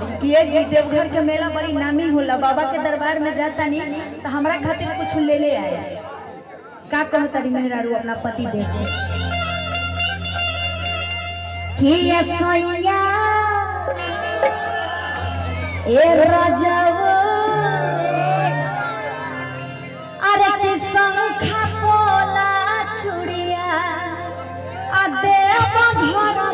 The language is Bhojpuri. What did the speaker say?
कि ये जी देवघर के मेला बड़ी नामी होला बाबा के दरबार में जाता नहीं तो हमरा खातिर कुछ ले ले आए का कहो तारी मेहरारू अपना पति देव से कि ये सोया ए राजाओ अरे कि शंखा पोला चुड़िया आ देव घर